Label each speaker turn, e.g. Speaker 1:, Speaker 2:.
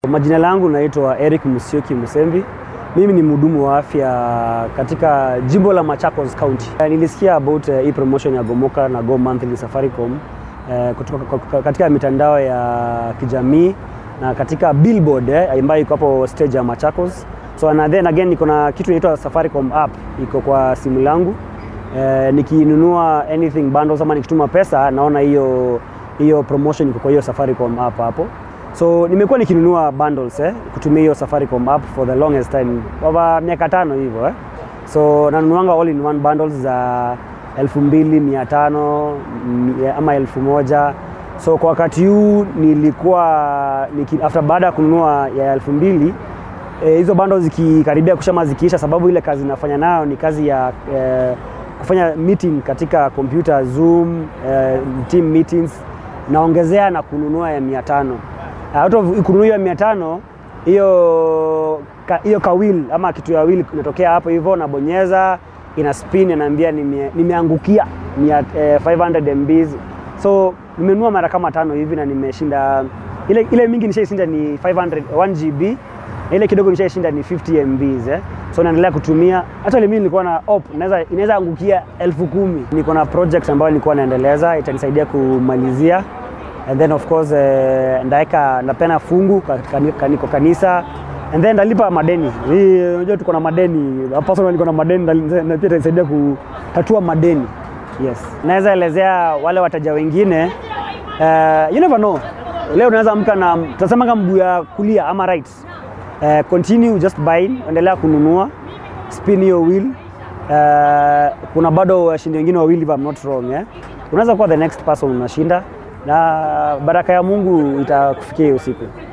Speaker 1: Majina langu naitwa Eric Musyoki Musembi. Mimi ni mhudumu wa afya katika jimbo la Machakos County. Eh, Nilisikia about eh, hii promotion ya Gomoka na Go Monthly Safaricom eh, kutoka kwa- kwa- katika mitandao ya kijamii na katika billboard eh, ambayo iko hapo stage ya Machakos. So and then again niko na kitu inaitwa Safaricom app iko kwa simu langu. Eh, nikinunua anything bundles ama nikituma pesa naona hiyo hiyo promotion iko kwa hiyo Safaricom app hapo. So nimekuwa nikinunua bundles eh, kutumia hiyo Safaricom app for the longest time over miaka tano hivyo eh. So nanunuanga all in one bundles za elfu mbili mia tano mm, ama elfu moja so kwa wakati huu nilikuwa niki, after baada ya kununua ya elfu mbili eh, hizo bundles zikikaribia kushama zikiisha, sababu ile kazi nafanya nayo ni kazi ya eh, kufanya meeting katika computer Zoom, eh, team meetings naongezea na kununua ya mia tano out of kununua hiyo ya mia tano hiyo ka, hiyo kawil ama kitu ya wheel inatokea hapo hivyo, nabonyeza ina spin inaambia nime, nimeangukia mia, eh, 500 MBs so nimenunua mara kama tano hivi na nimeshinda ile, ile mingi nishaishinda ni 500 1 GB na ile kidogo nishaishinda ni 50 MBs eh. So naendelea kutumia hata ile mimi nilikuwa na op inaweza inaweza angukia elfu kumi. Niko na project ambayo nilikuwa naendeleza itanisaidia kumalizia and then of course eh, ndaeka napena fungu katika kaniko kanisa and then ndalipa madeni. Hii unajua tuko na madeni. Personally niko na madeni na na pia itanisaidia kutatua madeni. Yes. Naweza elezea wale wateja wengine uh, you never know. Leo unaweza amka na tunasema kama mguu ya kulia ama right. Uh, continue just buying, endelea kununua, spin hiyo wheel. Uh, kuna bado washindi wengine wawili if I'm not wrong eh. Unaweza kuwa the next person unashinda na baraka ya Mungu itakufikia hiyo siku.